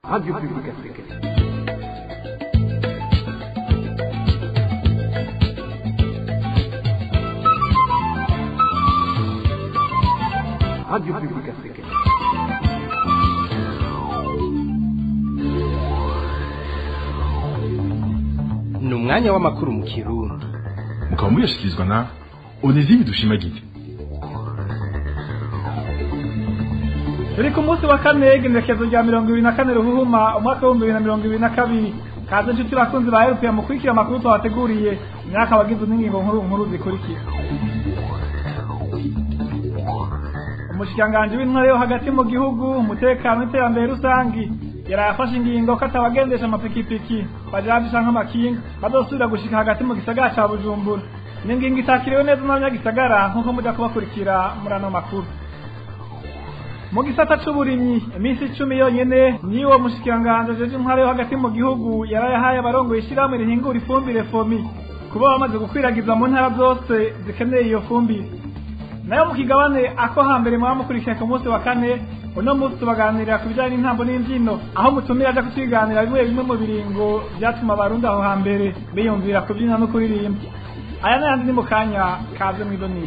Radio Public Africaine. Radio Public Africaine. ni umwanya w'amakuru mu kirundi mukaba muyashyikirizwa na onezime dushimagize turi ku munsi wa kane igenekerezo rya mirongo ibiri na kane ruhuhuma umwaka w'ibihumbi bibiri na mirongo ibiri na kabiri kaze inshuti bakunzi ba erupiya mukurikira amakuru twabateguriye imyaka abagize n'ingingo nkuru nkuru zikurikira umushikiranganji w'intware yo hagati mu gihugu umutekano n'iterambere rusangi yaraye afashe ingingo ko atabagendesha amapikipiki bajaje canke amakinga bazosubira gushika hagati mu gisagara ca bujumbura ni ingingo itakiriwe neza n'abanyagisagara nk'uko muja kubakurikira muri ano makuru mu gisata c'uburimyi iminsi icumi yonyene niwo mushikiranganji ajeje intware yo hagati mu gihugu yarayahaye abarongoye ishirahamwe rihingura ifumbire fomi kuba bamaze gukwiragiza mu ntara zose zikeneye iyo fumbire nayo mu kigabane ako hambere mwaba mukurikiye ku munsi wa kane uno munsi tubaganirira ku bijyanye n'intambo n'imbyino aho mutumira aja kutwiganira bimwe bimwe mu biringo byatuma abarundi aho hambere biyumvira kubyina no kuririmba aya n'ayandi ni mu kanya kaze mw'idonisi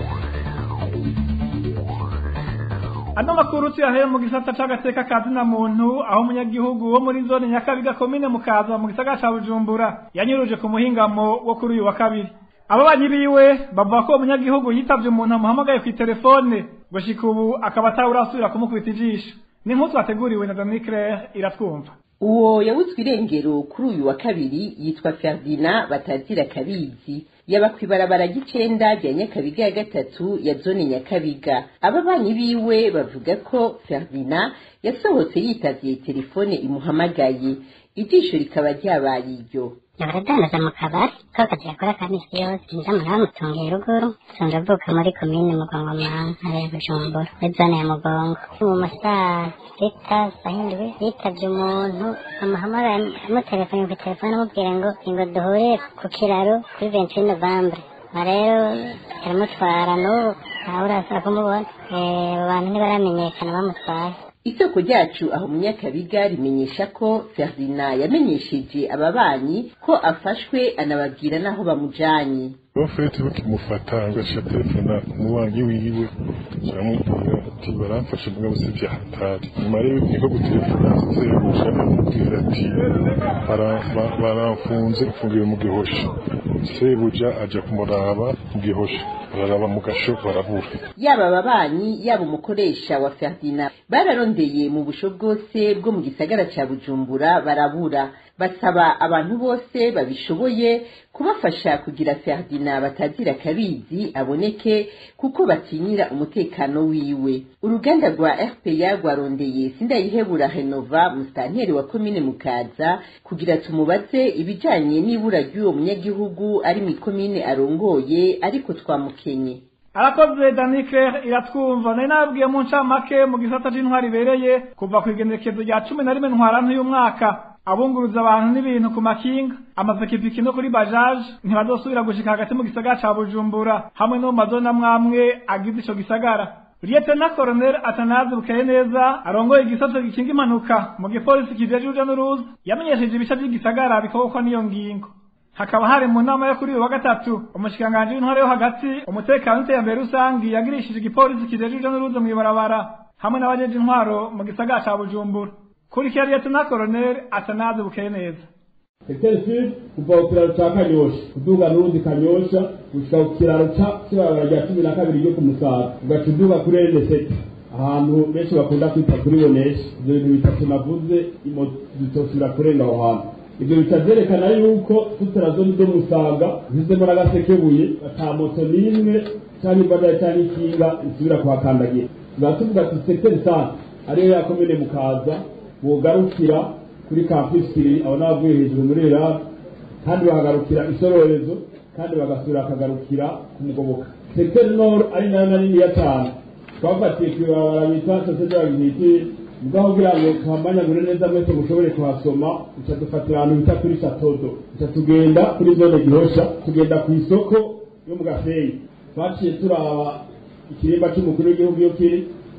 ano makuru tuyahere mu gisata c'agateka ka zina muntu aho umunyagihugu wo muri zone nyakabiga komine mukaza mu gisagara ca bujumbura yanyuruje ku muhingamo wo kuri uyu wa kabiri ababanyi biwe bavuga ko umunyagihugu yitavye umuntu amuhamagaye kw'iterefone gushika ubu akaba atawurasubira kumukubita ijisho ni nk'utu wateguriwe na Dominique Claire iratwumva uwo yawutswe irengero kuri uyu wa kabiri yitwa ferdina batazira kabizi yaba kw'ibarabara ry'icenda rya nyakabiga ya gatatu ya zone nyakabiga ababanyi biwe bavuga ko ferdina yasohotse yitavye telefone imuhamagaye ijisho rikaba ryabaye iryo baradandaza mu kabari ko kazi yakora ka misi yose nzamuntu bamutungiye ruguru nsanzwe avuka muri komine mugongoma ntara ya bujumbura muri zone ya mugongo mu masaha sita sahindwi yitavye umuntu amuhamagaye amutelefone ku telefone amubwira ngo ingo duhure ku kiraro kuri 28 novembre rero aramutwara n'ubu ntawe urasaba kumubona abo bantu ntibaramenyekana bamutwaye isoko ryacu aho munyakabiga rimenyesha ko ferdina yamenyesheje ababanyi ko afashwe anababwira n'aho bamujanye bafete bakimufata agaca telefona umubanyi wiwe aramubwira ati baramfashe mugabo si vya hatari nyuma rero niko gutelefona sebuja amubwira ati "Bara- ba- baramfunze mfungiwe mu gihosha sebuja aja kumuraba mu gihosha bararaba mu gasho barabura yaba ababanyi yaba umukoresha wa ferdina bararondeye mu busho bwose bwo mu gisagara ca bujumbura barabura basaba abantu bose babishoboye kubafasha kugira ferdina batazira kabizi aboneke kuko batinyira umutekano wiwe uruganda rwa rpa rwarondeye sindayihebura renova musitanteri wa komine mukaza kugira tumubaze ibijanye n'ibura ry'uwo munyagihugu ari mu ikomine arongoye ariko twamukenye arakoze danike iratwumva nari nababwiye mu ncamake mu gisata c'intwari ibereye kuva ku igenekezo rya cumi na rimwe ntwarante uyu mwaka abunguruza abantu n'ibintu ku makinga amapikipiki no kuri bajaje ntibazosubira gushika hagati mu gisagara ca bujumbura hamwe no mu mazona amwamwe agize ico gisagara Lieutenant Colonel Atanazi Bukeye neza arongoye igisata gikinga impanuka mu gipolisi kijeje uruja n'uruza yamenyesheje ibice vy'igisagara bikobokwa n'iyo ngingo hakaba hari mu nama yo kuri uyu wa gatatu umushikiranganji w'intware yo hagati umutekano n'iterambere rusangi yagirishije igipolisi kijeje uruja n'uruza mw'ibarabara hamwe n'abajeje intwaro mu gisagara ca bujumbura kurikira Lieutenant Colonel Atanazi Bukeye neza Secteur Sud kuva ku kiraro ca Kanyosha kuduga n'urundi Kanyosha gushika ku kiraro ca kibarabara rya cumi na kabiri ryo ku Musaga ugaca uduga kuri RN7 ahantu benshi bakunda kwita kuri Bonesha ivyo bintu bitatu navuze imoto zitosubira kurenga aho hantu ivyo bica vyerekana yuko tutera zone zo Musaga zizemo n'agasekebuye ata moto n'imwe canke imbadara canke ikinga isubira kuhakandagira tuba tuvuga ati secteur centre ariyo ya komine Mukaza wogarukira kuri campus kiri aho n'abavuye hejuru muri Iraq kandi bahagarukira isororezo kandi bagasubira bakagarukira ku mugoboka secteur nord ari nayo na nini ya cyane twafatiye kw'ibarabara bita sosiyete ya gihiti mugabo kugira ngo tuhamanyagure neza mwese mushobore kuhasoma duca dufatira ahantu bita kuri satodo duca tugenda kuri zone gihosha tugenda ku isoko yo mu gaseyi twaciye turaba ikirimba c'umukuru w'igihugu iyo kiri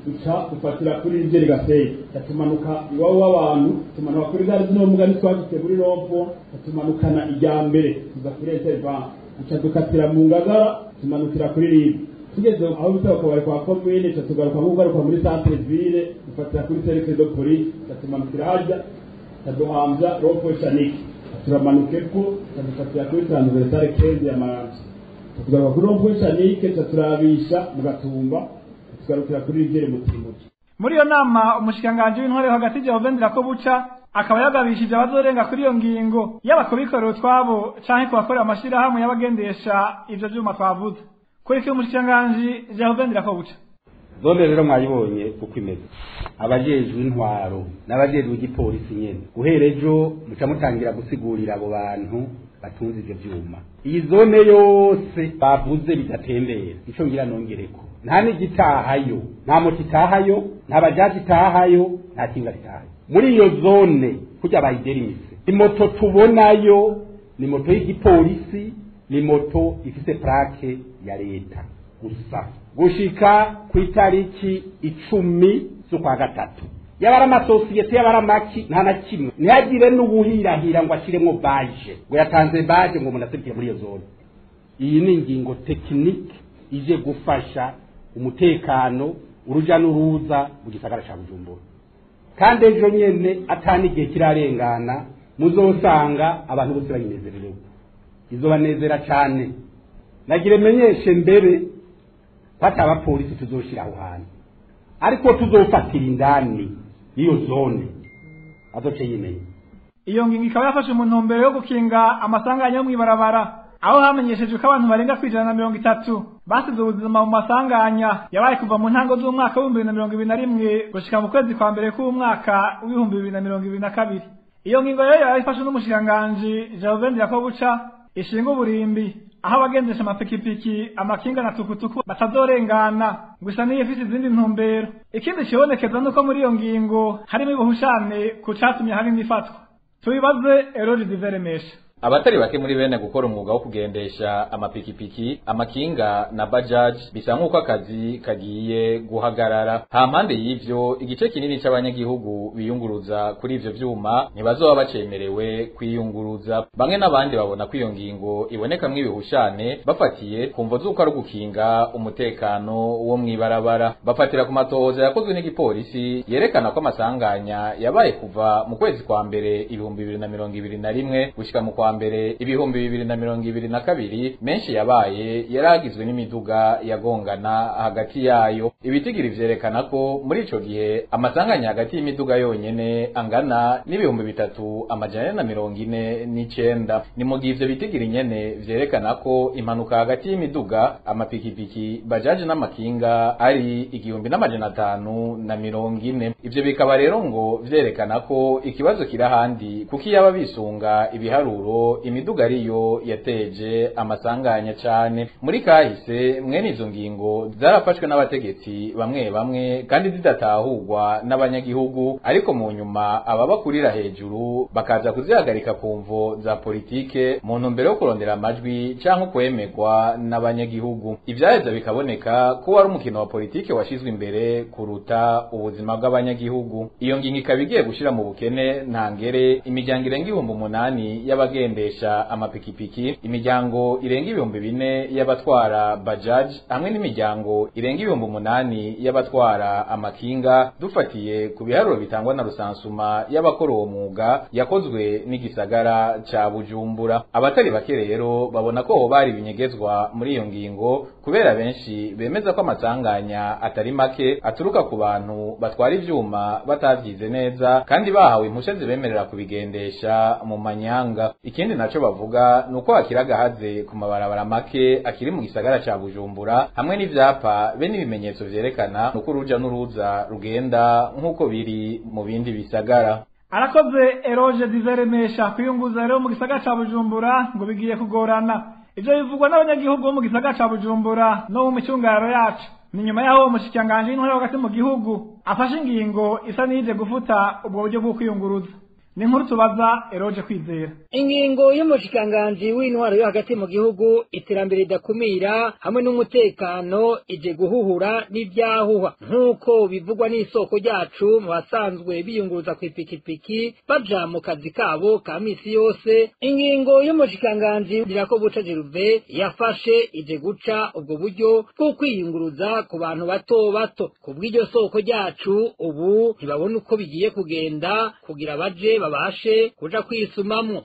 duca dufatira kuri rigeri gaseyi tumanuka iwabo w'abantu tumanuka kuri gare zino mbuga ntitwashyize kuri rompo tumanukana ijya mbere tuza kuri enterivanse duca dukatira mu ngagara tumanukira kuri ribu tugeze aho bita bakabari kwa komine tuca tugaruka nk'ugaruka muri santere ville dufatira kuri serivisi do polisi tuca tumanukira harya tukaduhambya rompo shanike turamanuka epfo tukadufatira kuri taransiverisare kezi ya maranje tugaruka kuri rompo shanike tuca turabisha mu gatumba tugarukira kuri rigere mu timuki muri iyo nama umushikiranganji w'intware hagati Jehovendera ko buca akaba yagabishije abazorenga kuri iyo ngingo yaba kubikorera utwabo canke kubakorera amashirahamwe y'abagendesha ivyo vyuma twavuze kurikira umushikiranganji Jehovendera ko buca zone rero mwayibonye uko imeze abajejwe intwaro n'abajejwe igipolisi nyene guhera ejo muca mutangira gusigurira abo bantu batunze ivyo vyuma iyi zone yose bavuze bidatembera ico ngira nongereko nta n'igitahayo nta moto itahayo nta bajaji itahayo nta kinga ritahayo muri iyo zone kurya bayiderimise imoto tubonayo ni moto y'igipolisi ni moto ifise plake ya leta gusa gushika ku itariki icumi z'ukwa gatatu yaba ari amasosiyete yaba ari amaki nta na kimwe ntihagire n'ubuhirahira ngo ashiremwo baje ngo yatanze baje ngo umuntu aserukire muri iyo zone iyi ni ingingo tekinike ije gufasha umutekano uruja n'uruza mu gisagara ca bujumbura kandi ejo nyene atani igihe kirarengana muzosanga abantu bose bayinezererewe izobanezera cane nagire menyeshe mbere ko ati abapolisi tuzoshira aho hantu ariko tuzofatira indani y'iyo zone azoce yimenya iyo ngingo ikaba yafashe mu ntumbero yo gukinga amasanganya yo mw'ibarabara aho hamenyeshejwe ko abantu barenga kwijana na mirongo itatu basize ubuzima mu masanganya yabaye kuva mu ntango z'umwaka w'ibihumbi bibiri na mirongo ibiri na rimwe gushika mu kwezi kwa mbere k'umwaka w'ibihumbi bibiri na mirongo ibiri na kabiri iyo ngingo rero yari ifashwe n'umushikiranganji Jehoveni Yakobuca ishinga uburimbi aho abagendesha amapikipiki amakinga na tukutuku batazorengana gusa niyo ifise izindi ntumbero ikindi kibonekeza nuko muri iyo ngingo harimo ibuhushane ku catumye harimo ifatwa tubibaze Eroge Diveremesha abatari bake muri bene gukora umwuga wo kugendesha amapikipiki amakinga na bajaj bisa nk'uko akazi kagiye guhagarara ha mpande y'ivyo igice kinini c'abanyagihugu biyunguruza kuri ivyo vyuma ntibazoba bacemerewe kwiyunguruza bamwe n'abandi babona ko iyo ngingo ibonekamwo ibihushane bafatiye ku mvo z'uko ari ugukinga umutekano wo mw'ibarabara bafatira ku matohoza yakozwe n'igipolisi yerekana ko amasanganya yabaye kuva mu kwezi kwa mbere ibihumbi bibiri na mirongo ibiri na rimwe gushika mu kwa mbere ibihumbi bibiri na mirongo ibiri na kabiri menshi yabaye yaragizwe n'imiduga yagongana hagati yayo ibitigiri vyerekana ko muri ico gihe amasanganya hagati y'imiduga yonyene angana n'ibihumbi bitatu amajana ane na mirongo ine n'icenda ni mu gihe ivyo bitigiri nyene vyerekana ko impanuka hagati y'imiduga amapikipiki bajaji n'amakinga ari igihumbi n'amajana atanu na mirongo ine ivyo bikaba rero ngo vyerekana ko ikibazo kiri ahandi kuko iyaba bisunga ibiharuro imiduga ariyo yateje amasanganya cane muri kahise mwene izo ngingo zarafashwe n'abategetsi bamwe bamwe kandi zidatahurwa n'abanyagihugu ariko mu nyuma ababakurira hejuru bakaza kuzihagarika ku mvo za politike mu ntumbero yo kurondera amajwi canke kwemerwa n'abanyagihugu ivyaheza bikaboneka ko wari umukino wa politike washizwe imbere kuruta ubuzima bw'abanyagihugu iyo ngingo ikaba igiye gushira mu bukene ntangere imiryango irenga ibihumbi umunani y'abagendesha amapikipiki imiryango irenga ibihumbi bine y'abatwara bajaj hamwe n'imiryango irenga ibihumbi umunani y'abatwara amakinga dufatiye ku biharuro bitangwa na rusansuma y'abakora uwo mwuga yakozwe n'igisagara ca bujumbura abatari bake rero babona ko ho bari binyegezwa muri iyo ngingo kubera benshi bemeza ko amasanganya atari make aturuka ku bantu batwara ivyuma batavyize neza kandi bahawe impusha zibemerera kubigendesha mu manyanga ikindi naco bavuga nuko hakiri agahaze ku mabarabara make akiri mu gisagara ca bujumbura hamwe n'ivyapa be n'ibimenyetso vyerekana nuko uruja n'uruza rugenda nk'uko biri mu bindi bisagara arakoze eroge diveremesha kwiyunguza rero mu gisagara ca bujumbura ngo bigiye kugorana ivyo bivugwa n'abanyagihugu bo mu gisagara ca bujumbura no mu micungararo yacu ni nyuma y'aho uwo mushikiranganji w'intore hagati mu gihugu afashe ingingo isa n'iyije gufuta ubwo buryo bwo kwiyunguruza ni inkuru tubaza eroje kwizera ingingo y'umushikiranganji w'intwaro yo hagati mu gihugu iterambere ridakumira hamwe n'umutekano ije guhuhura n'ibyahuha nk'uko bivugwa n'isoko ryacu mu basanzwe biyunguruza ku ipikipiki baja mu kazi kabo ka misi yose ingingo y'umushikiranganji dirako buca jeruve yafashe ije guca ubwo buryo bwo kwiyunguruza ku bantu bato bato ku bw'iryo soko ryacu ubu ntibabona uko bigiye kugenda kugira baje babashe kuja kwisumamwo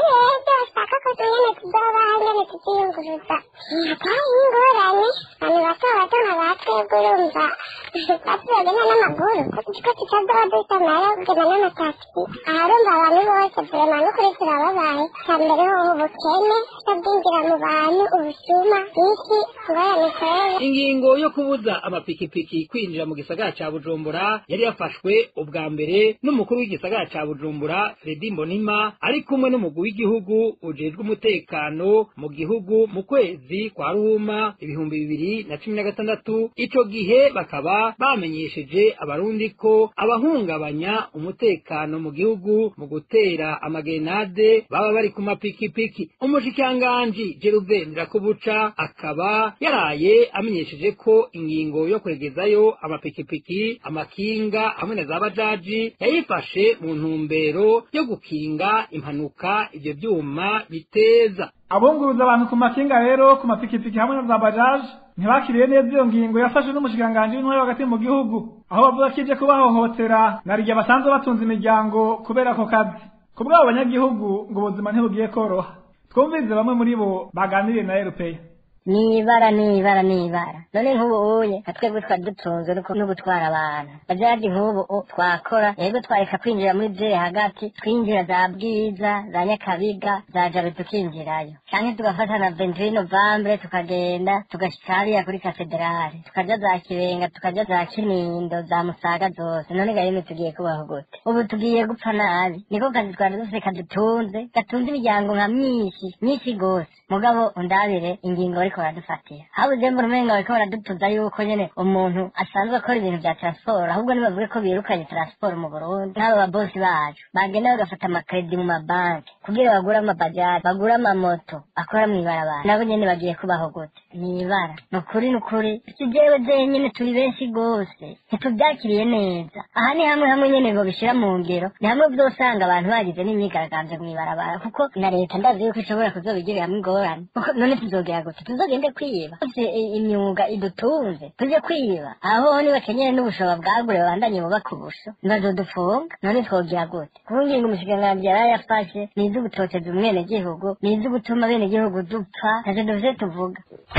bashaka ko nyene tuzoba nyene tukiyunguruza hatari ingorane abantu bato bato nka batwebwe urumva batuzogenda n'amaguru ko tutazoba dusamara kugenda n'amatagisi aharumva abantu bose vrema n'ukuri turababaye ca mbere hoho ubukene tutabwinjira mu bantu ubusuma bwinshi ingorane kwera ingingo yo kubuza amapikipiki kwinjira mu gisagara ca bujumbura yari yafashwe ubwa mbere n'umukuru w'igisagara ca bujumbura fredi mbonima ari kumwe n'umugwi w'igihugu ujejwe umutekano mu gihugu mu kwezi kwa ruhuma ibihumbi bibiri na cumi na gatandatu ico gihe bakaba bamenyesheje abarundi ko abahungabanya umutekano mu gihugu mu gutera amagenade baba bari ku mapikipiki umushikiranganji jeruve ndirakubuca akaba yaraye amenyesheje ko ingingo yo kwegezayo amapikipiki amakinga hamwe na za bajaji yayifashe mu ntumbero yo gukinga impanuka ivyo vyuma biteza abunguruza abantu ku makinga rero ku mapikipiki hamwe na za bajaje ntibakiriye neza iyo ngingo yafashwe n'umushikiranganji w'intwari hagati mu gihugu aho bavuga ko ije kubahohotera na rya basanzwe batunze imiryango kubera ako kazi ku bw'abo banyagihugu ngo ubuzima ntibugiye koroha twumvirize bamwe muri bo baganiriye na erupeya nibara nibara nibara none nk'ubu uye nka twebwe twari dutunzwe nuko- no gutwara abantu bajaji nk'ubu u- twakora yego twareka kwinjira muri je hagati twinjira za bwiza za nyakabiga za jabe tukinjirayo canke tugafata na 21 novembre tukagenda tugashika hariya kuri katedrale tukaja za kibenga tukaja za kinindo za musaga zose none gahini tugiye kubaho gute ubu tugiye gupfa nabi niko kazi twari dufise kadutunze gatunze imiryango nka myinshi myinshi gose mugabo undabire ingingo bariko baradufatira habuze mbona umenga bariko baradutuza yuko nyene umuntu asanzwe akora ibintu vya transport ahubwo nibavuge ko birukanye transport mu burundi n'abo babosi bacu bagenda bagafata amakredi mu mabanki kugira bagure amabajaji bagure amamoto akora mw'ibarabara nabo nyene bagiye kubaho gute mw'ibara ni ukuri ni ukuri si jewe jenyene turi benshi gose ntituvyakiriye neza aha ni hamwe hamwe nyene bobishira mu ngero ni hamwe vyosanga abantu bagize n'imyigaragambyo mw'ibarabara kuko na leta ndazi yuko ishobora kuzobigiriramwo ingorane kuko none tuzogera gute tuzogende kwiba ufise i- imyuga idutunze tuje kwiba aho nibakenyere n'ubushoba bwagure babandanye bubaka ubusho ntibazodufunga none twogira gute kuko ngingo umushikiranganji yari yafashe ni iz'ugutoteza umwenegihugu ni iz'ugutuma abenegihugu dupfa ntacyo dufise tuvuga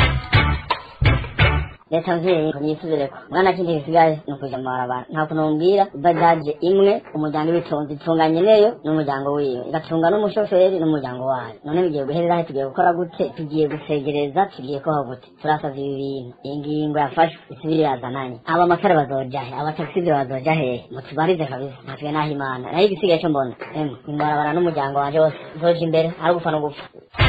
leta mvyeyi niyisubireko mwana kindi gisigaye ni ukuja mu mabarabara nta kuntu umbwira bajaje imwe umuryango ibitunze itunganye neyo n'umuryango wiwe igatunga n'umushoferi n'umuryango wayo none bigiye guherera he tugiye gukora gute tugiye gusegereza tugiye kubaho gute turasavye ibi bintu iyi ngingo yafashwe isubire yazananye aba amakara bazoja he aba taxi bazoja hehe mutubarize kabisa natwe naho imana nayo igisigaye co mbona emwe imbarabara n'umuryango wanje wose zoja imbere ari gupfa no gupfa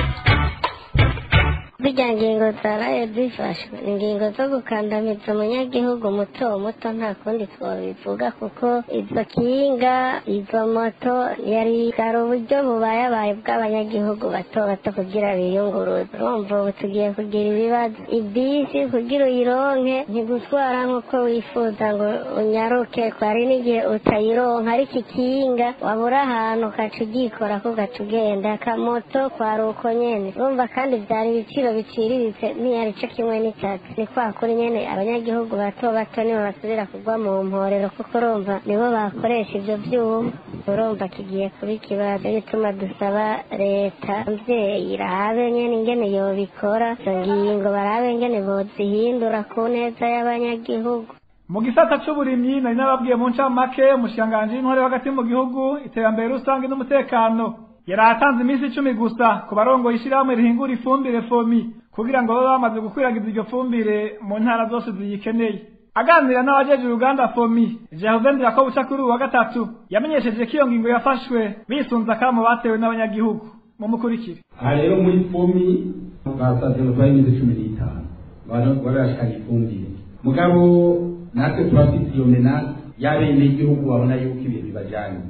burya ngingo zaraye zifashwe ingingo zo gukandamiza umunyagihugu muto muto nta kundi twabivuga kuko izo kinga izo moto yari bwari uburyo bubayabaye bw'abanyagihugu bato bato kugira biyunguruze urumva ubu tugiye kugira ibibazo ibisi kugira uyironke ntigutwara nk'uko wifuza ngo unyaruke kwari n'igihe utayironka ariko ikinga wabura ahantu ukaca ugikora ko ugaca ugenda akamoto kwari uko nyene urumva kandi byari ibiciro biciriritse ntiyari co kimwe n'itatu ni kwa kuri nyene abanyagihugu bato bato nibo basubira kugwa mu mporero kuko urumva nibo bakoresha ivyo vyuma urumva kigiye kuba ikibazo gituma dusaba leta mvyeyi irabe nyene ingene yobikora izo ngingo barabe ingene bozihindura ku neza y'abanyagihugu mu gisata c'uburimyi nari nababwiye mu ncamake umushikiranganji w'intore hagati mu gihugu iterambere rusange n'umutekano yari atanze iminsi icumi gusa ku barongoye ishirahamwe rihingura ifumbire fomi kugira ngo babe bamaze gukwiragiza iryo fumbire mu ntara zose ziyikeneye aganira n'abajeje uruganda fomi jehovendera ko buca kuri uyu wa gatatu yamenyesheje ko iyo ngingo yafashwe bisunze akamo batewe n'abanyagihugu mumukurikire aha rero muri fomi basaze batwaye iminsi cumi n'itanu bari barashikana ifumbire mugabo natwe turafite iyo menase y'abenegihugu babona yuko ibintu bibajanye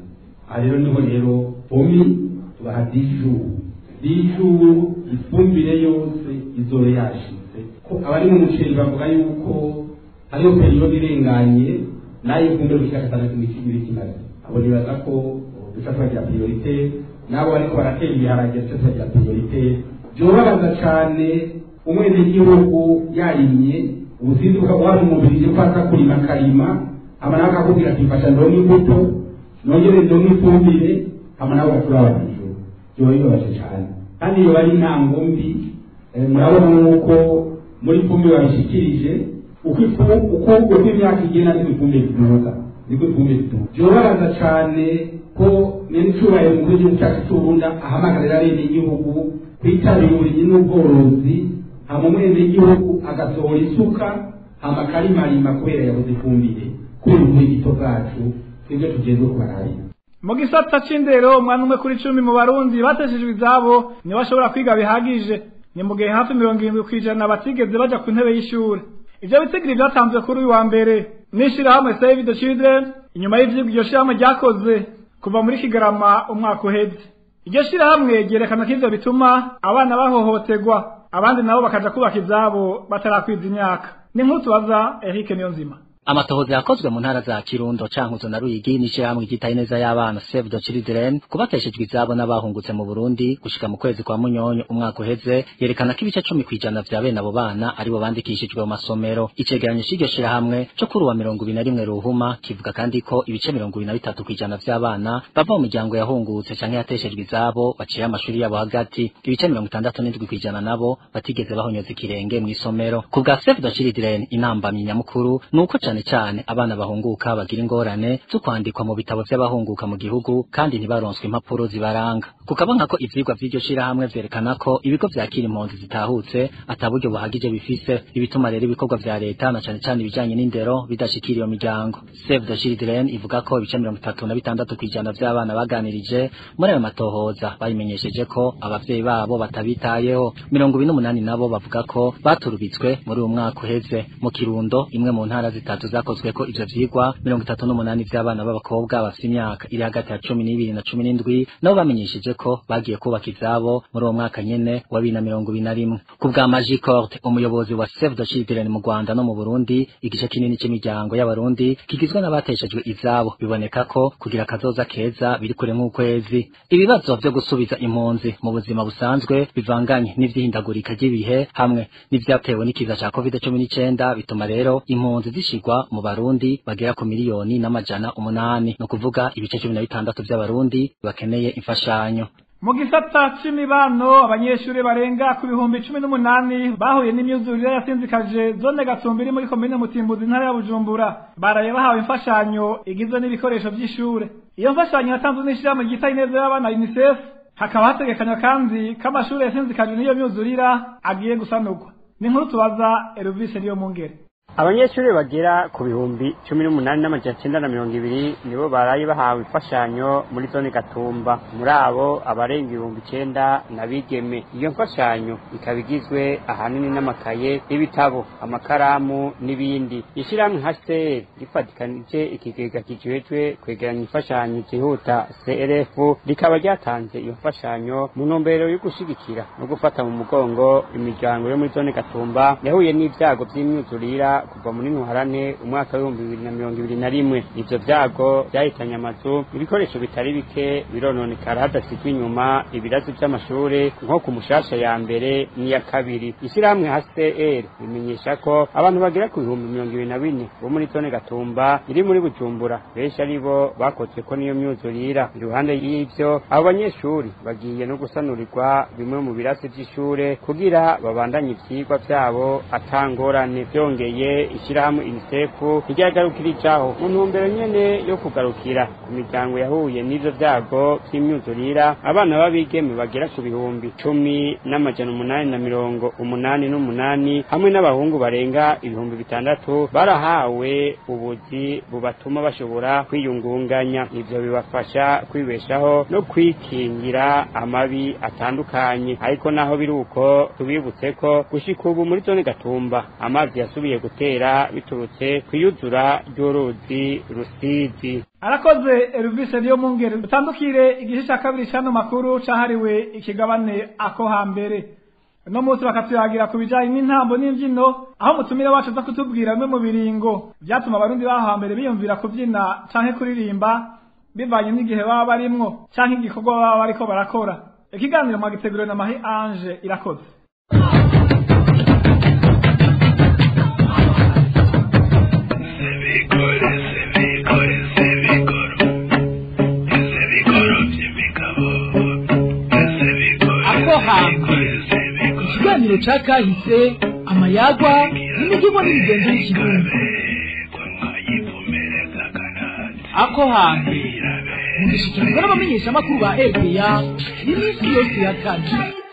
aha rero niho rero pomi tubaha dijuru dijuru ifumbire yose izore yashitse ko abari mu muceri bavuga yuko hariho periyode irenganye nayo ifumbire gushika gatandatu n'ikibiri kimaze abo nibaza ko duca tubagira priorite n'abo bariko baratera ibiharage duca tubagira priorite byobabaza cane umwenegihugu yarimye ubusinzi bukaba umubiri ko aza kurima akarima hama nawe akakubwira ati mfasha ndonke imbuto nongere ndonke ifumbire hama nawe ugaturaba hejuru byoba bibabaje cane kandi iyo bari intango mbi murabona nk'uko muri fumbire babishikirije uko uko imyaka igenda niko ifumbire ziduga niko ifumbire ziduga byobabaza cane ko n'icyubahiro mu gihugu cyacu cy'uburundi ahamagarira abenegihugu kwitabira uburimyi n'ubworozi hama umwenegihugu agasohora isuka hama akarimarima kubera yabuze ifumbire kubera ubwigito bwacu twebwe tugezwe kubararira mu gisata c'indero umwana umwe kuri cumi mu barundi bateshejwe izabo niwe ashobora kwiga bihagije ni mu gihe hafi mirongo irindwi kw'ijana batigeze baja ku ntebe y'ishuri ivyo bitigiri vyatanzwe kuri uyu wa mbere n'ishirahamwe save the children inyuma y'ivyigwa iryo shirahamwe ryakoze kuva muri kigarama umwaka uheze iryo shirahamwe ryerekana ko ivyo bituma abana bahohoterwa abandi nabo bakaja kubaka ivyabo batarakwiza imyaka ni nkuru tubaza Eric Niyonzima amatohoza yakozwe mu ntara za Kirundo cankuzo na Ruyigi n'ishirahamwe ryitaye neza y'abana Save the Children kubakeshejwe izabo n'abahungutse mu Burundi gushika mu kwezi kwa Munyonyo umwaka uheze yerekana ko ibice 10 kwijana vya bene abo bana aribo bandikishijwe mu masomero icegeranyo c'iryo shirahamwe cyo kuri wa 21 ruhuma kivuga kandi ko ibice 23 kwijana vy'abana bava mu miryango yahungutse canke yateshejwe izabo baciye amashuri yabo hagati ibice 67 kwijana nabo batigeze bahonyoza ikirenge mu isomero ku bwa Save the Children inambamye nyamukuru nuko cyane cyane abana bahunguka bagira ingorane zo kwandikwa mu bitabo by'abahunguka mu gihugu kandi ntibaronswe impapuro zibaranga kukaba nkako ivyigwa vy'iryo shirahamwe vyerekana ko ibigo vyakira impunzi zitahutse ataburyo buhagije bifise ibituma rero ibikorwa vya leta na cane cane ibijanye n'indero bidashikira iyo miryango Save the Children ivuga ko ibice mirongo itatu na bitandatu kw'ijana vy'abana baganirije muri ayo matohoza bayimenyesheje ko abavyeyi babo batabitayeho mirongo ibiri n'umunani nabo bavuga ko baturubitswe muri uwo mwaka uheze mu kirundo imwe mu ntara zitatu zakozwe ko ivyo vyigwa mirongo itatu n'umunani vy'abana b'abakobwa bafite imyaka iri hagati ya cumi n'ibiri na cumi n'indwi nabo bamenyesheje ko bagiye kubaka izabo muri uwo mwaka nyene wa bibiri na mirongo ibiri na rimwe ku bwa Magie Corte umuyobozi wa Save the Children mu Rwanda no mu Burundi igice kinini cy'imiryango y'abarundi kigizwe n'abateshejwe izabo biboneka ko kugira akazoza keza biri kure nk'ukwezi ibibazo vyo gusubiza impunzi mu buzima busanzwe bivanganye n'ivyihindagurika ry'ibihe hamwe n'ivyatewe n'ikiza ca covid cumi n'icenda bituma rero impunzi zishigwa mu barundi bagera ku miliyoni n'amajana umunani ni ukuvuga ibice cumi na bitandatu vy'abarundi bakeneye imfashanyo mu gisata c'imibano abanyeshuri barenga ku bihumbi cumi n'umunani bahuye n'imyuzurire yasinzikaje zone gatumba iri muri komine mutimbuzi intara ya bujumbura baraye bahawe imfashanyo igizwe n'ibikoresho vy'ishure iyo mfashanyo yatanzwe n'ishirahamwe ryita ineza y'abana unicef hakaba hategekanywa kandi ko amashuri yasinzikajwe n'iyo myuzurira agiye gusanurwa ni inkuru tubaza Elvis niyo mungere abanyeshuri bagera ku bihumbi cumi n'umunani n'amajana cyenda na mirongo ibiri nibo baraye bahawe imfashanyo muri zone gatumba muri abo abarenga ibihumbi icenda na bigeme iyo mfashanyo ikaba igizwe ahanini n'amakaye y'ibitabo amakaramu n'ibindi ishyirahamwe nka cr rifatikanije ikigega kijejwe kwegeranya imfashanyo zihuta crf rikaba ryatanze iyo mfashanyo mu ntumbero yo gushigikira no gufata mu mugongo imiryango yo muri zone gatumba yahuye n'ibyago by'imyuzurira kuva muri ntwarane umwaka w'ibihumbi bibiri na mirongo ibiri na rimwe ivyo vyago vyahitanye amazu ibikoresho bitari bike birononekara hadasizwe inyuma ibirazi vy'amashure nko ku mushasha ya mbere n'iya kabiri ishyirahamwe hcr bimenyesha ko abantu bagera ku bihumbi mirongo ibiri na bine bo muri zone gatumba iri muri bujumbura benshi ari bo bakozwe ko n'iyo myuzurira iruhande y'ivyo abo banyeshuri bagiye no gusanurirwa bimwe mu birasi vy'ishure kugira babandanye ivyigwa vyabo atangorane vyongeye ishyirahamwe UNICEF ryagarukirijaho mu ntumbero nyene yo kugarukira ku miryango yahuye n'ivyo vyago vy'imyuzurira abana b'abigeme bagera ku bihumbi cumi n'amajana umunani na mirongo umunani n'umunani hamwe n'abahungu barenga ibihumbi bitandatu barahawe ubuzi bubatuma bashobora kwiyungunganya ivyo bibafasha kwibeshaho no kwikingira amabi atandukanye ariko naho biri uko tubibutse ko gushika ubu muri zone gatumba amazi yasubiye gutera gutera biturutse kwiyuzura ry'uruzi rusizi arakoze Elvis niyo mungere utandukire igice cya kabiri cy'ano makuru cyahariwe ikigabane ako hambere uno munsi bakatuyagira ku bijyanye n'intambo n'imbyino aho umutumire wacu aza kutubwira bimwe mu biringo byatuma abarundi baho hambere biyumvira kubyina canke kuririmba bivanye n'igihe baba barimwo canke igikorwa baba bariko barakora ikiganiro mwagiteguriwe na mahi ange irakoze ako hambere ikiganiro ca kahise amayagwa n'imivugo n'imigenzo y'ikirundi ako hambere mugishikirizwa n'abamenyeshamakuru ba rpa iminsi yose ya kane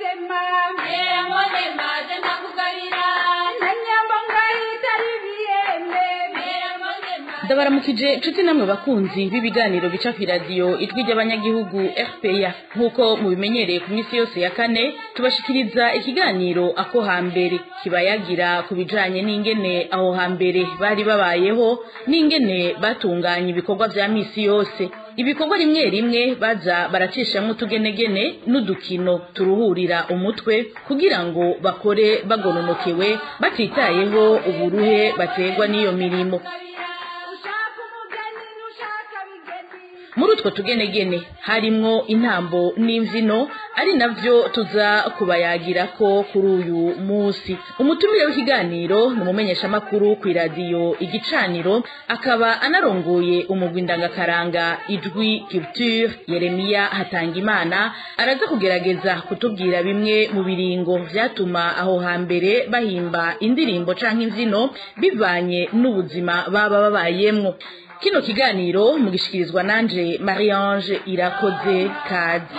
ndabaramukije nshuti namwe bakunzi b'ibiganiro bica ku iradiyo ijwi ry'abanyagihugu rpa nk'uko mubimenyereye ku minsi yose ya kane tubashikiriza ikiganiro ako hambere kibayagira ku bijanye n'ingene aho hambere bari babayeho n'ingene batunganya ibikorwa vya misi yose ibikorwa rimwe rimwe baza baracishamwo utugenegene n'udukino turuhurira umutwe kugira ngo bakore bagononokewe batitayeho uburuhe baterwa n'iyo mirimo muri utwo tugenegene harimwo intambo n'imvyino ari navyo tuza kubayagira ko kuri uyu munsi umutumire w'ikiganiro ni umumenyeshamakuru ku iradiyo igicaniro akaba anarongoye umugwi ndangakaranga ijwi culture yeremiya hatangimana araza kugerageza kutubwira bimwe mu biringo vyatuma aho hambere bahimba indirimbo canke imvyino bivanye n'ubuzima baba babayemwo kino kiganiro mugishikirizwa nanje Marie Ange irakoze kazi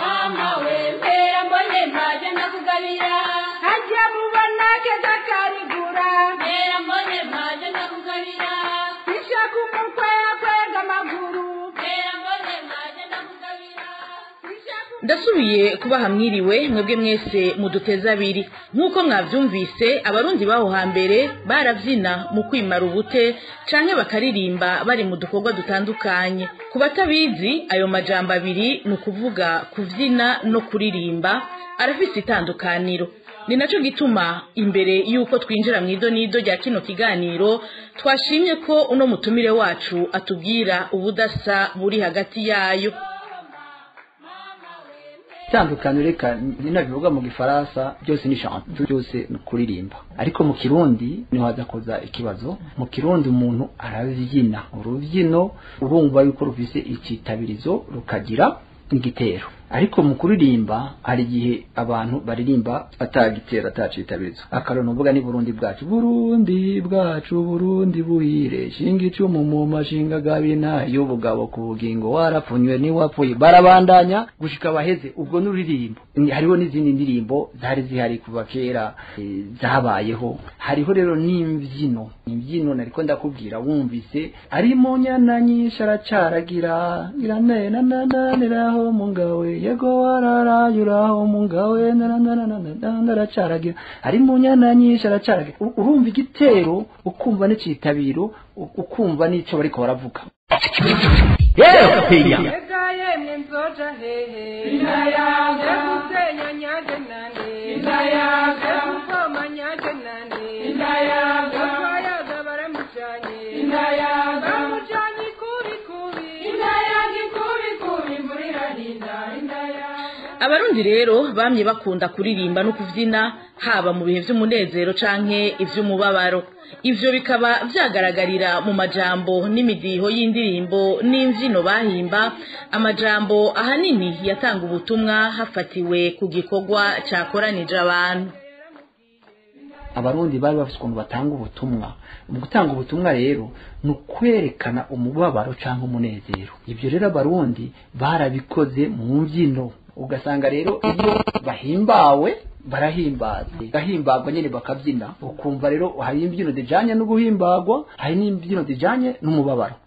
hajya mubona keza karigura mbera mbone maje ndakugabira ishaka umukwe kwega amaguru mbera mbone maje ndakugabira ndasubiye kubaha mwiriwe mwebwe mwese muduteze abiri nk'uko mwavyumvise abarundi baho hambere baravyina mu kwimara ubute canke bakaririmba bari mu dukorwa dutandukanye ku batabizi ayo majambo abiri ni ukuvuga kuvyina no kuririmba arafise itandukaniro ni naco gituma imbere yuko twinjira mu idonido rya kino kiganiro twashimye ko uno mutumire wacu atubwira ubudasa buri hagati yayo itandukaniro reka ninabivuga mu gifaransa byose ni chante byose ni kuririmba ariko mu kirundi niho haza kuza ikibazo mu kirundi umuntu arabyina urubyino urumva yuko rufise icitabirizo rukagira igitero ariko mu kuririmba hari igihe abantu baririmba atagitera atacitabirizo akarona uvuga ni Burundi bwacu Burundi bwacu Burundi buhire shinga icumu mu mashinga gabina y'ubugabo ku bugingo warapfunywe ni wapfuye barabandanya gushika baheze ubwo n'uririmbo hariho n'izindi ndirimbo zari zihari kuva kera e, zabayeho hariho rero n'imvyino imvyino nariko ndakubwira wumvise ari mu nyana nyinshi aracaragira iranena nananiraho mu ngawe yego wararayuraho mu ngawe naracaragira ari mu nyana nyinshi aracaragira urumva igitero ukumva n'icitabiro ukumva n'ico bariko baravuga Ega yemwe nzoja hehe Inayaga Gusenya nyaje nande Inayaga Gukoma nyaje nande Inayaga Twayaga baramujanye Inayaga Bamujanye kubi kubi Inayaga kubi kubi muri rahinda Inayaga abarundi rero bamye bakunda kuririmba no kuvyina haba mu bihe vy'umunezero canke ivy'umubabaro ivyo bikaba vyagaragarira mu majambo n'imidiho y'indirimbo n'imvyino bahimba amajambo ahanini yatanga ubutumwa hafatiwe ku gikorwa cakoranije abantu abarundi bari bafite ukuntu batanga ubutumwa mu gutanga ubutumwa rero ni ukwerekana umubabaro cyangwa umunezero ibyo rero abarundi barabikoze mu mbyino ugasanga rero iyo bahimbawe barahimbaze gahimbagwa nyine bakabyina ukumva rero hari imbyino zijanye no guhimbagwa hari n'imbyino zijanye n'umubabaro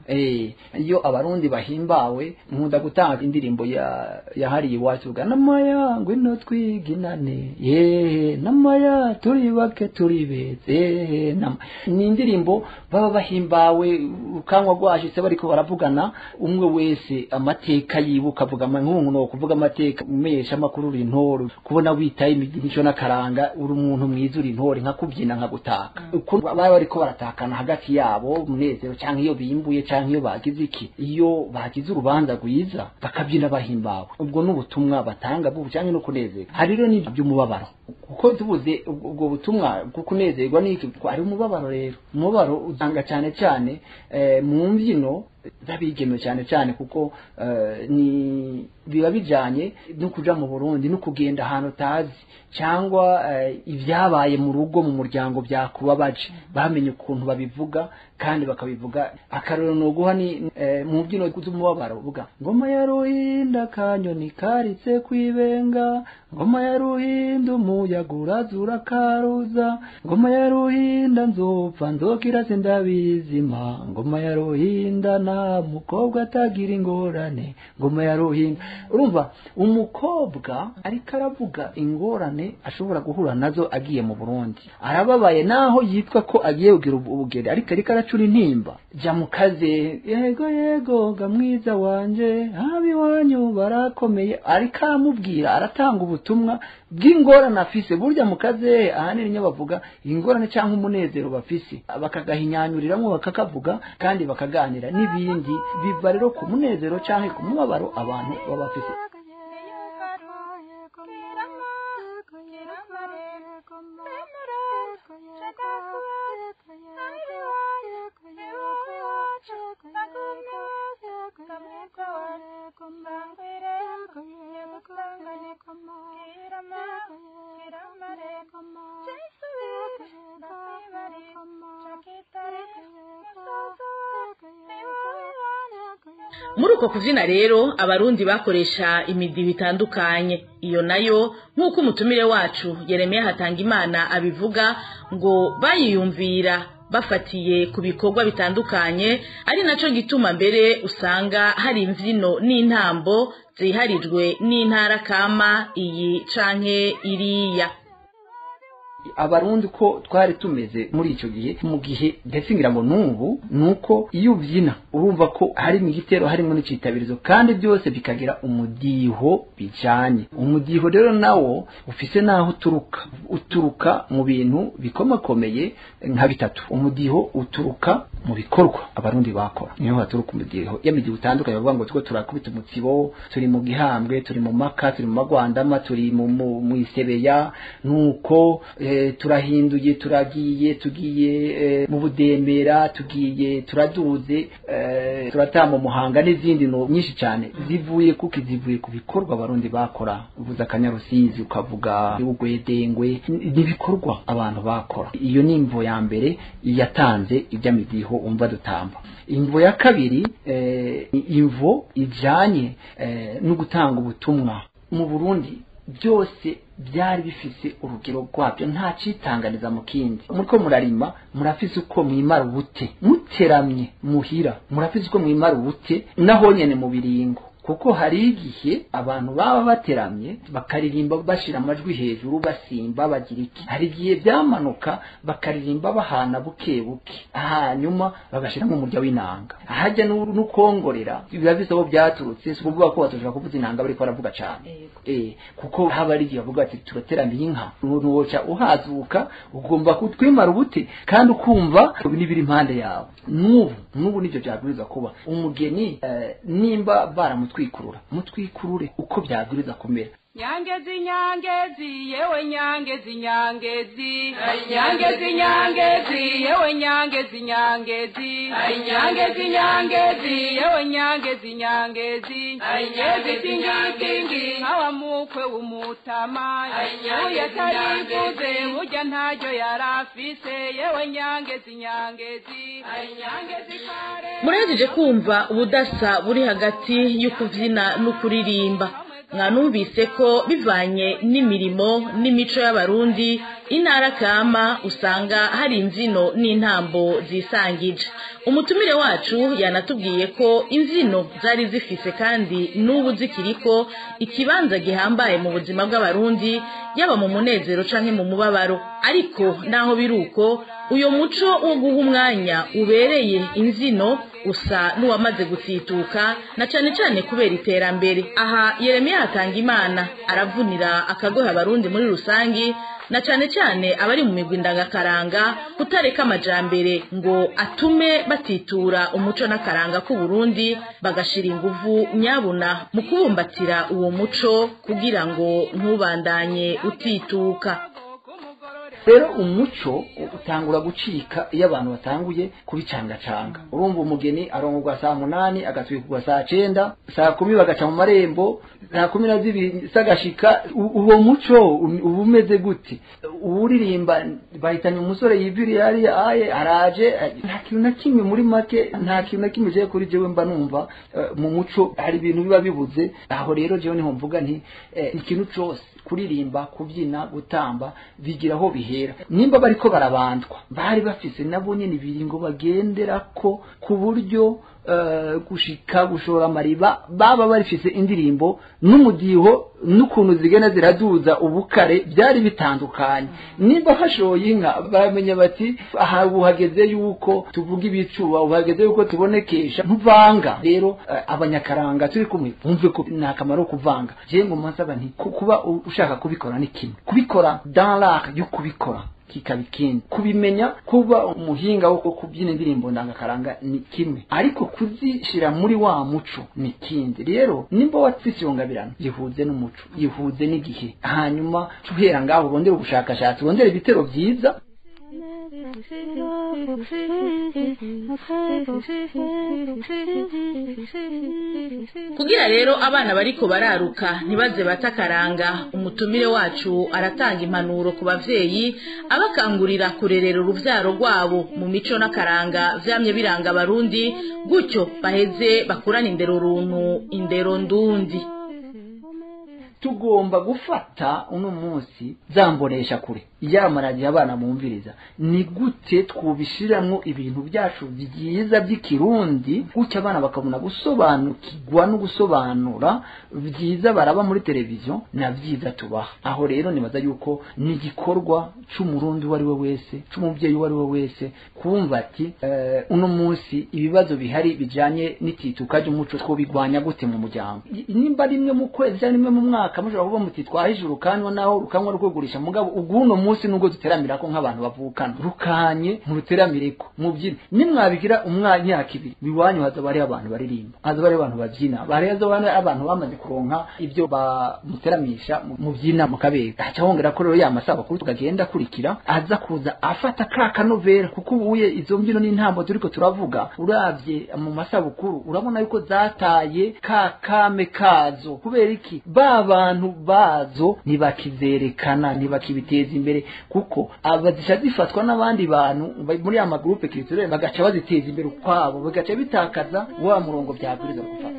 eh iyo abarundi bahimbawe nkunda gutanga indirimbo ya yahariye iwacu bwa namaya ngwino twiginane yehe namaya turi bake turi beze yehe nama ni indirimbo baba bahimbawe ukanywa rwashitse bariko baravugana umwe wese amateka yibuka avuga nk'umuntu no kuvuga amateka umesha amakuru uri intore kubona witaye imigisho n'akaranga uri umuntu mwiza uri intore nka kubyina nka gutaka uko baba bariko baratakana hagati yabo umunezero cyangwa iyo bimbuye cyangwa iyo bagize iki iyo bagize urubanza rwiza bakabyina bahimbawe ubwo n'ubutumwa batanga bwo cyangwa no kunezerwa hari rero n'ibyo by'umubabaro kuko tubuze ubwo ubwo butumwa bwo kunezerwa n'iki ari umubabaro rero umubabaro usanga cyane cyane eh, mu mbyino z'abigeme cyane cyane kuko eh, ni biba bijanye no kuja mu Burundi no kugenda ahantu utazi cyangwa eh, ibyabaye mu rugo mu muryango byakubabaje bamenye ukuntu babivuga kandi bakabivuga akarero no guha ni eh, mu mbyino z'umubabaro uvuga ngoma ya ruhinda kanyoni karitse kwibenga ngoma ya ruhinda umuyaga urazura karuza ngoma ya ruhinda nzopfa nzokira sindabizima ngoma ya ruhinda na mukobwa atagira ingorane ngoma ya ruhinda urumva umukobwa ariko aravuga ingorane ashobora guhura nazo agiye mu Burundi arababaye naho yitwa ko agiye kugira ubugeri ariko ariko aracura intimba jya mu kaze yego yego ga mwiza wanje habi wanyu barakomeye ariko aramubwira aratanga ubutumwa bw'ingorane afise burya mu kaze ahanini niyo bavuga ingorane cyangwa umunezero bafise bakagahinyanyuriramo bakakavuga kandi bakaganira n'ibindi biva rero ku munezero cyangwa ku mubabaro abantu baba bafise muri uko kubyina rero abarundi bakoresha imidiho itandukanye iyo nayo nk'uko umutumire wacu yeremiya hatanga imana abivuga ngo bayiyumvira bafatiye ku bikorwa bitandukanye ari nacyo gituma mbere usanga hari imbyino n'intambo ziharijwe n'intara kama iyi canke iriya abarundi ko twari tumeze muri icyo gihe mu gihe ndetse ngira ngo n'ubu ni uko iyo ubyina urumva ko harimo igitero harimo n'icyitabirizo kandi byose bikagira umudiho bijyanye umudiho rero nawo ufise n'aho uturuka uturuka mu bintu bikomakomeye nka bitatu umudiho uturuka mu bikorwa abarundi bakora niho haturuka umudiho y'imidiho itandukanye bavuga ngo two turakubita umutsibo turi mu gihambwe turi mu maka turi mu magwandama turi mu isebeya nuko turahinduye turagiye tugiye mu budembera tugiye turaduze turatamba umuhanga n'izindi nyinshi cyane zivuye kuko zivuye ku bikorwa abarundi bakora uvuze akanyarusizi ukavuga ugwedengwe n'ibikorwa abantu bakora iyo ni imvo ya mbere yatanze iby'amidiho umva dutamba imvo ya kabiri ni imvo ijyanye no gutanga ubutumwa mu burundi byose byari bifise urugero rwabyo nta citanganiza mu kindi muriko murarima murafise uko mwimara ubute muteramye muhira murafise uko mwimara ubute naho nyene mu biringo kuko hari igihe abantu baba bateramye bakaririmba bashira amajwi hejuru basimba bagira iki hari igihe byamanuka bakaririmba bahana buke buke hanyuma bagashiramo umurya w'inanga ahajya n'ukongorera biba bisa aho byaturutse si ukuvuga ko batoshobora kuvuza inanga bariko baravuga cane eh kuko haba ari igihe bavuga ati turateramiye inka nuwoca uhazuka ugomba kutwimara ubute kandi ukumva n'ibiri impande yawe n'ubu n'ubu nivyo byabwiriza kuba umugeni eh, nimba baramutwikurura mutwikurure uko byabwiriza kumera nyangezi nyangezi yewe nyangezi nyangezi nyangezi nyangezi yewe nyangezi nyangezi nyangezi nyangezi yewe nyangezi nyangezi nyangezi tingitingi nkawa mukwe w'umutama uyu atarivuze burya ntaryo yarafise yewe nyangezi nyangezi nyangezi kare murahejeje kumva ubudasa buri hagati y'ukubyina n'ukuririmba mwanumvise ko bivanye n'imirimo n'imico y'abarundi intara kama usanga hari imbyino n'intambo zisangije umutumire wacu yanatubwiye ko imbyino zari zifise kandi n'ubu zikiriko ikibanza gihambaye mu buzima bw'abarundi yaba mu munezero canke mu mubabaro ariko naho biri uko uyo muco wo guha umwanya ubereye imbyino usa n'uwamaze gutituka na cane cane kubera iterambere aha yeremiya hatanga imana aravunira akagoha abarundi muri rusangi na cane cane abari mu migwi ndangakaranga kutareka amajambere ngo atume batitura umuco n'akaranga k'u Burundi bagashira inguvu nyabuna mu kubumbatira uwo muco kugira ngo ntubandanye utituka rero umuco utangura gucika iyo abantu batanguye kubicangacanga urumva umugeni arongorwa saa munani agatwikirwa saa cenda saa kumi bagaca mu marembo saa kumi na zibiri sagashika uwo muco uba umeze gute uwuririmba bahitanye umusore yiviriye hariya aye araje nta kintu na kimwe muri make nta kintu na kimwe jewe kuri jewe mba numva mu muco hari ibintu biba bibuze aho rero jewe niho mvuga nti ikintu cose kuririmba kubyina gutamba bigira aho bihera nimba bariko barabandwa bari bafise nabo nyene ibiringo bagendera ko ku buryo gushika gushora amariba baba barifise indirimbo n'umudiho n'ukuntu zigenda ziraduza ubukare byari bitandukanye nimba hashoye inka baramenya bati aha uhageze yuko tuvuga ibicuba uhageze yuko tubonekesha ntuvanga rero abanyakaranga turi kumwe bumve ko ni akamaro kuvanga jewe ngo mpasaba nti kuba ushaka kubikora ni kimwe kubikora dans l'art yo kubikora kikaba ikindi kubimenya kuba umuhinga wo kubyina indirimbo ndangakaranga ni kimwe ariko kuzishira muri wa muco ni kindi rero nimba watsise iyo ngabirano yihuze n'umuco yihuze n'igihe hanyuma tuhera ngaho urondere ubushakashatsi urondere ibitero byiza kugira rero abana bariko bararuka ntibaze batakaranga umutumire wacu aratanga impanuro ku bavyeyi abakangurira kurerera uruvyaro rwabo mu mico n'akaranga vyamye biranga abarundi gutyo baheze bakurana indero runtu indero ndundi tugomba gufata uno munsi zambonesha kure yamaradiyo abana bumviriza ni gute twubishiramwo ibintu byacu byiza by'ikirundi gutyo abana bakabona gusobanukirwa no gusobanura byiza baraba muri televiziyo na byiza tubaha aho rero nibaza yuko ni igikorwa c'umurundi uwo ari we wese c'umubyeyi uwo ari we wese kumva ati uno munsi ibibazo bihari bijanye n'itituka ry'umuco twobigwanya gute mu muryango nimba rimwe mu kwezi cyangwa rimwe mu mwaka mushobora kuvuga muti twahishe urukanywa naho rukanywa rwo mugabo ubwuno munsi nubwo duteramira ko nk'abantu bavukana rukanye muruteramireko mubyine nimwabigira umwanya ibiri biwanyu hazaba hariho abantu baririmba hazaba hariho abantu babyina hazaba hariho abantu bamaze kuronka ibyo bamuteramisha mubyina mukabega haca hongera ko rero ya masabukuru tukagenda akurikira aza kuza afata ka kanovera kuko ubuye izo mbyino n'intambo turiko turavuga uravye mu masabukuru urabona yuko zataye ka kame kazo kubera iki ba bantu bazo ntibakizerekana ntibakibiteza imbere kuko abazisha zifatwa n'abandi bantu muri ya magrupe culturel bagaca baziteza imbere ukwabo bigaca bitakaza wa murongo byabwiriza gufata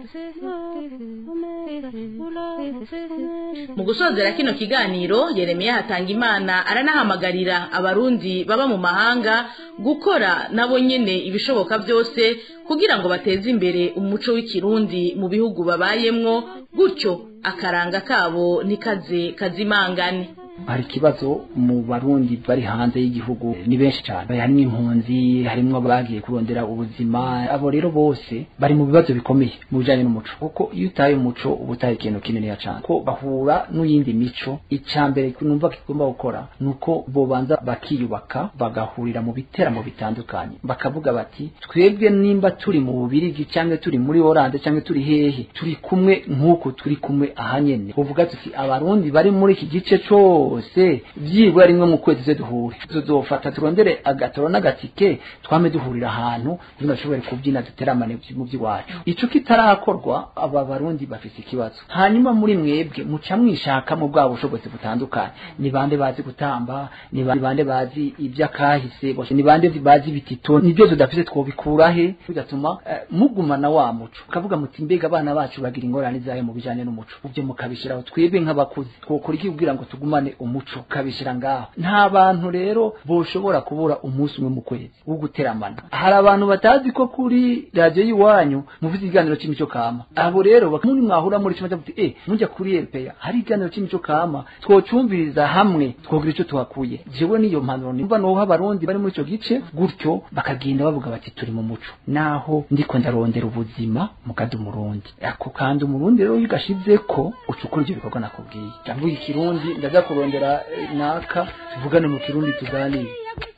mu gusozera kino kiganiro yeremiya hatanga imana aranahamagarira abarundi baba mu mahanga gukora nabo nyene ibishoboka byose kugira ngo bateze imbere umuco w'ikirundi mu bihugu babayemwo gutyo akaranga kabo nikaze kazimangane hari ikibazo mu barundi bari hanze y'igihugu ni benshi cyane harimo impunzi harimo abagiye kurondera ubuzima abo rero bose bari mu bibazo bikomeye mu bijyanye n'umuco kuko iyo utaye umuco uba utaye ikintu kinini cyane ko bahura n'iyindi mico icya mbere numva kigomba gukora ni uko bobanza bakiyubaka bagahurira mu biteramo bitandukanye bakavuga bati twebwe nimba turi mu bubirigi cyangwa turi muri oranje cyangwa turi hehe turi kumwe nk'uku turi kumwe aha nyene uvuga tuti abarundi bari muri iki gice cyo bose byibura rimwe mu kwezi ze duhure tuzofata turondere agatoro n'agatike twame duhurira ahantu kugira bashobore kubyina duteramane mu by'iwacu ico kitarakorwa aba barundi bafise ikibazo hanyuma muri mwebwe muca mwishaka mu bwabo bushobozi butandukanye ni bande bazi gutamba ni bande bazi iby'akahise ni bande bazi bitito nibyo tudafise twobikura he bigatuma uh, mugumana wa muco ukavuga muti mbega abana bacu bagira ingorane zayo mu bijanye n'umuco ubyo mukabishiraho twebwe nk'abakuzi twokora iki kugira ngo tugumane umuco ukabishyira ngaho nta bantu rero boshobora kubura umunsi umwe mu kwezi wo guteramana hari abantu batazi ko kuri radiyo y'iwanyu muvuze ikiganiro cy'imico kama abo rero muri mwahura muri kimwe muti eh mujya kuri RPA hari ikiganiro cy'imico kama twocumviriza hamwe twogira icyo tuhakuye jewe niyo mpanuro nimba noha abarundi bari muri ico gice gutyo bakagenda bavuga bati turi mu muco naho ndiko ndarondera ubuzima mukadi umurundi ako kandi umurundi rero yigashize ko ucukura ibyo bikorwa nakubwiye ndavuga ikirundi ndaza kurondera eh, naka tuvugane mu kirundi tuganire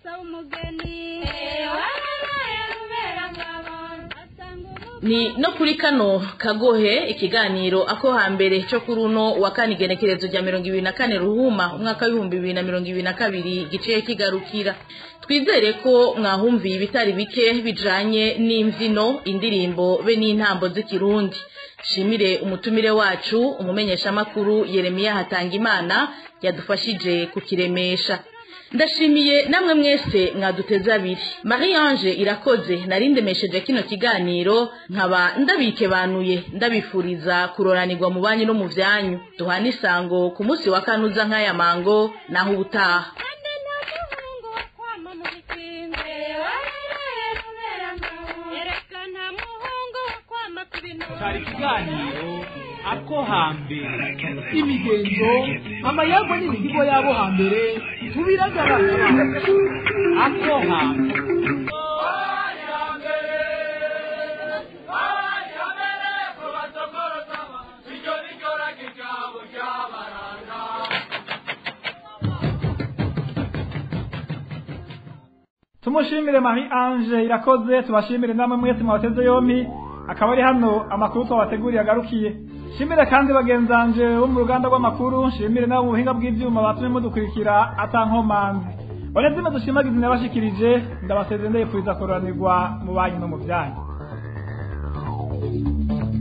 ni no kuri kano kagohe ikiganiro ako hambere cyo kuri uno wa kane igenekerezo rya mirongo ibiri na kane ruhuma umwaka w'ibihumbi bibiri na mirongo ibiri na kabiri giciye kigarukira twizere ko mwahumviye ibitari bike bijanye n'imvyino indirimbo be n'intambo z'ikirundi shimire umutumire wacu umumenyeshamakuru yeremiya hatangimana yadufashije kukiremesha ndashimiye namwe mwese mwaduteze abiri marie ange irakoze narindemesheje kino kiganiro nkaba ndabikebanuye ndabifuriza kuroranirwa mu banyu no mu vyanyu duhana isango ku munsi wa kane uza nk'aya mango naho ubutaha cyari ikiganiro ako hambere imigenzo amayagwa n'imihigo y'abo hambere tubiragaragara ako hambere tumushimire marie ange irakoze tubashimire namwe mwese mwateze yompi akaba ari hano amakuru twabateguriye agarukiye shimire kandi bagenzanje bo mu ruganda rw'amakuru shimire nabo mu buhinga bw'ivyuma batumye mudukurikira atankomanzi banezime dushimagize nabashikirije ndabasezeye ndayipfuriza kuroranirwa mu banyu no mu vyanyu